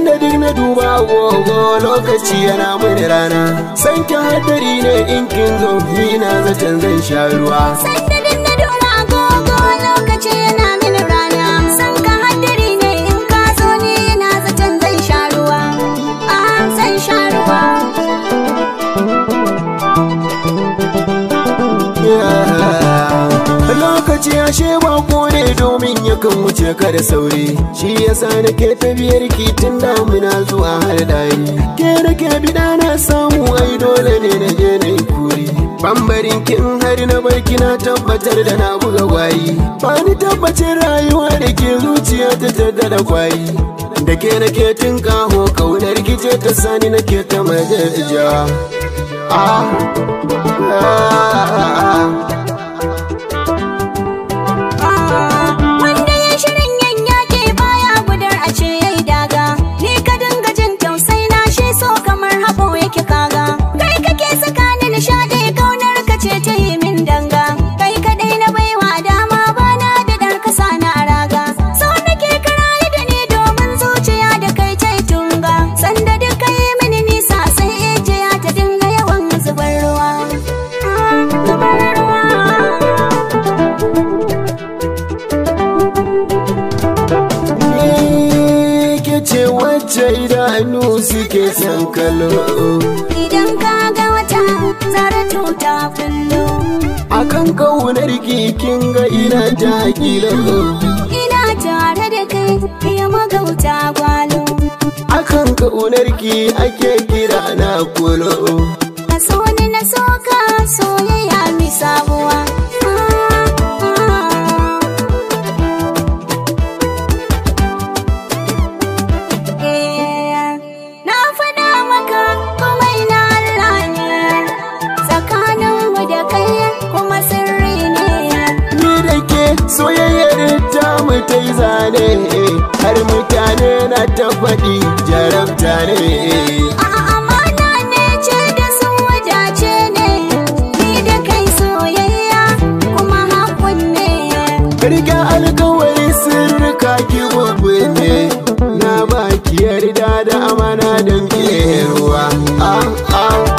Sanda duk na duba agogo lokaci yana mini rana San ki hadari ne in kin zo ni na zaton zan sha ruwa Sanda duk na dora agogo lokaci yana mini rana San ka haddari ne in ka zo ni na zaton zan sha ruwa Ah zan sha ruwa Lokaci ashe bako ne domin yakan wuce ka da sauri Shi yasa nake tafiyar ki tun damuna zuwa har dari Ke nake bida na samu ai dole ne na je na yi kuri Bambarin kin har na barki na tabbatar da na buga gwari Ba ni tabbacin rayuwa da ke zuciya ta tada da kwari Da ke nake tun kaho kaunar gice ta sani nake ta majaja Ah, ah, ah. Wanda ya shirin yan yaƙi baya gudar a ce yayi daga Ni ka dinga jin tausai na shi so kamar haɓo yake kaga Kai kake saka ni nishaɗi kaunar ka ce ta yi min danga Kai kaɗai na baiwa dama bana da ɗar kasa na raga So nake karaye da ni domin zuciya da kai ta yi tunga Sanda duk ka yi mini nisa sai ijiya ta dinga yawan zubar ruwa Ah, zubar ruwa Ni ke ce wacce idanu suke son kallo Idan ka ga wata zarto ta kullo akan kaunar kin ga ina ta kilo Ina tare da kai ya magauta gwalo akan kaunar ki ake kira na kulo Ka so ni na so ka soyayya mi sabuwa Eh, Na faɗa maka komai na Allah ne Tsakaninmu da kai kuma sirri ne ni da ke soyayyar ta mu ta yi zane har mutane na ta faɗi jarabta ne A'a amana ne ce da sun wadace ne Ni da kai soyayya kuma hakun ne Riga alkawari sirrika ki ne na baki yarda da amana don ke ruwa. Ah, ah,